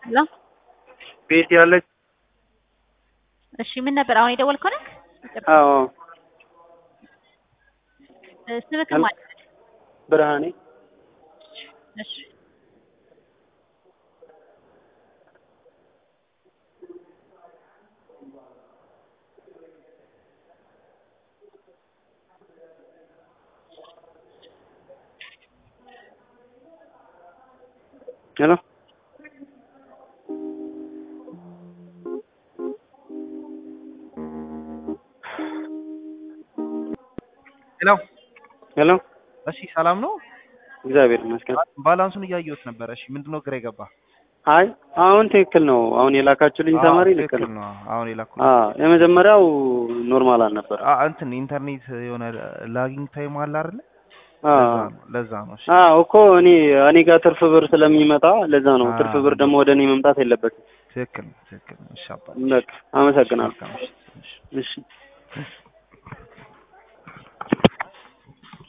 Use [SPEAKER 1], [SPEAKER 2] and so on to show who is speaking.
[SPEAKER 1] ሄሎ
[SPEAKER 2] ቤት ያለች
[SPEAKER 1] እሺ፣ ምን ነበር አሁን የደወልከው ነህ?
[SPEAKER 2] አዎ
[SPEAKER 1] ስምክ ማለት
[SPEAKER 2] ብርሃኔ
[SPEAKER 1] እሺ
[SPEAKER 2] ሄሎ
[SPEAKER 3] ሄሎ
[SPEAKER 2] ሄሎ
[SPEAKER 3] እሺ፣ ሰላም ነው?
[SPEAKER 2] እግዚአብሔር ይመስገን።
[SPEAKER 3] ባላንሱን እያየሁት ነበረ። እሺ፣ ምንድነው ግራ የገባ?
[SPEAKER 2] አይ አሁን ትክክል ነው። አሁን የላካችሁልኝ ተማሪ ልክ
[SPEAKER 3] ትክክል
[SPEAKER 2] ነው።
[SPEAKER 3] ነው። አሁን የላኩት
[SPEAKER 2] አዎ የመጀመሪያው ኖርማል አልነበረ።
[SPEAKER 3] አ እንትን ኢንተርኔት የሆነ ላጊንግ ታይም አለ አይደለ?
[SPEAKER 2] አዎ
[SPEAKER 3] ለዛ ነው ለዛ ነው። እሺ
[SPEAKER 2] አዎ እኮ እኔ እኔ ጋር ትርፍ ብር ስለሚመጣ ለዛ ነው።
[SPEAKER 3] አዎ።
[SPEAKER 2] ትርፍ ብር ደግሞ ወደ እኔ መምጣት የለበትም።
[SPEAKER 3] ትክክል ነው፣ ትክክል ነው። እሺ አባ
[SPEAKER 2] በቃ አመሰግናለሁ።
[SPEAKER 3] መልካም እሺ፣ እሺ።
[SPEAKER 2] እሺ